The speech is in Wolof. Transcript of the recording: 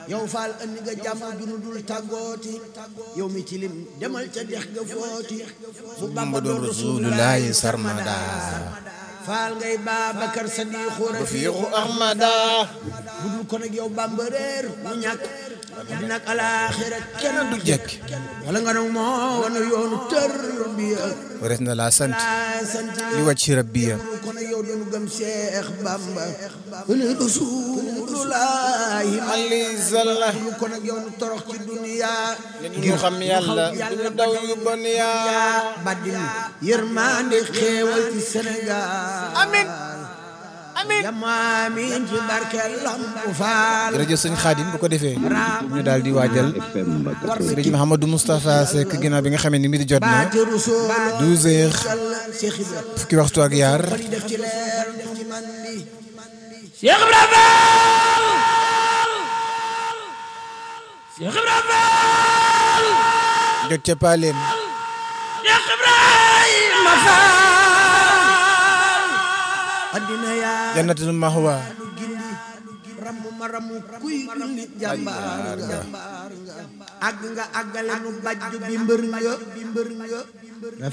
yow faal andi nga jàmm junu dul tàggooti yow mi tilim demal ca dex ga footi bu bamba doon rasulullahi sarmada faal ngay Baabakar Sadiixu rafiiqu ahmada budul ko nag yow bamba réer mu ñàkk dina ak alaaxira kenn du jekk wala nga nag moo wana yoonu tër bi wares na laa sant sant li wàcc rabbiya ko nag yow doonu gëm Seex Bamba wala rasulullahi ali salla lu ko nag yow nu torox ci duniya ngir xam yàlla du daw yu bon yaa baddin yërmande xéewal ci Sénégal amin amin yamaamin ci barke Lampu Faal jërëjëf sëñ Xaadim bu ko defee ñu daal di waajal sëriñ Mouhamadou Moustapha Seck ginnaaw bi nga xamee ni mi di jot na baati rusul 12 heures Cheikh Ibra fukki waxtu ak yaar di def ci leer def ci man bi Cheikh Ibrahima Cheikh Ibrahima jot ca Paaleem Cheikh Ibrahima Fall addina yaa jannatul mahwa du gindi ramu ma ramu kuy jullit jàmbaar nga àgg nga àggale nu bajju bi mbër nga bi mbër nga